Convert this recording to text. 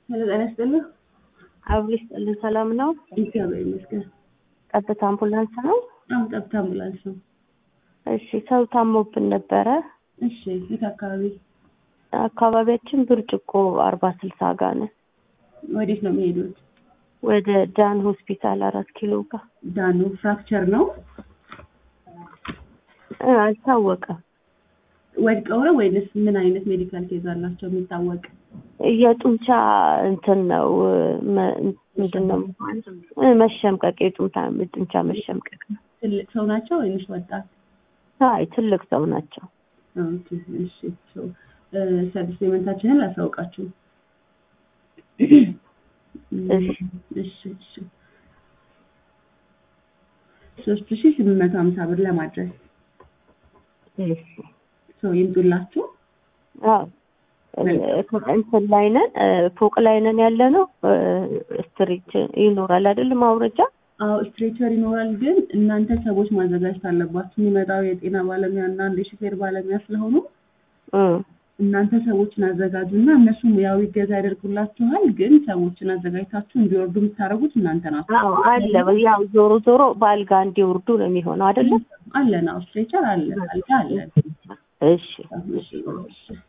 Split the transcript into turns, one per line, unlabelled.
ሄሎ ጤና ይስጥልኝ።
አብሮ ይስጥልን። ሰላም ነው?
እግዚአብሔር ይመስገን።
ቀጥታ አምቡላንስ ነው?
አሁን ጠብታ አምቡላንስ ነው።
እሺ፣ ሰው ታሞብን ነበረ።
እሺ፣ የት አካባቢ?
አካባቢያችን ብርጭቆ አርባ ስልሳ ጋር ነን።
ወዴት ነው የሚሄዱት?
ወደ ዳን ሆስፒታል አራት ኪሎ ጋር
ዳኑ ፍራክቸር ነው
እ አልታወቀም።
ወድቀው ነው ወይንስ ምን አይነት ሜዲካል ኬዝ አላቸው የሚታወቅ?
የጡንቻ እንትን ነው መ- ምንድን ነው እ መሸምቀቅ፣ የጡንቻ ጡንቻ መሸምቀቅ ነው።
ትልቅ ሰው ናቸው ወይንስ ወጣት?
አይ ትልቅ ሰው ናቸው።
ኦኬ፣ እሺ። ሶ ሰርቪስ ፔመንታችንን ላሳውቃችሁ።
እሺ።
እሺ፣ እሺ። ሶስት ሺህ ስምንት መቶ ሀምሳ ብር ለማድረስ
እሺ።
ሰው ይምጡላችሁ።
አዎ እንትን ላይ ነን እ ፎቅ ላይ ነን ያለ ነው። ስትሪት ይኖራል አይደል ማውረጃ
አዎ ስትሬቸር ይኖራል፣ ግን እናንተ ሰዎች ማዘጋጀት አለባችሁ። የሚመጣው የጤና ባለሙያ እና አንድ የሹፌር ባለሙያ ስለሆኑ
እ
እናንተ ሰዎችን አዘጋጁና እነሱ ሙያዊ እገዛ ያደርጉላችኋል። ግን ሰዎችን አዘጋጅታችሁ እንዲወርዱ የምታደርጉት እናንተ ናችሁ።
አዎ አለ። ያው ዞሮ ዞሮ በአልጋ እንዲወርዱ ነው የሚሆነው አይደለም።
አለን። አዎ ስትሬቸር አለ፣ አልጋ አለን።
እሺ
እሺ፣ እሺ።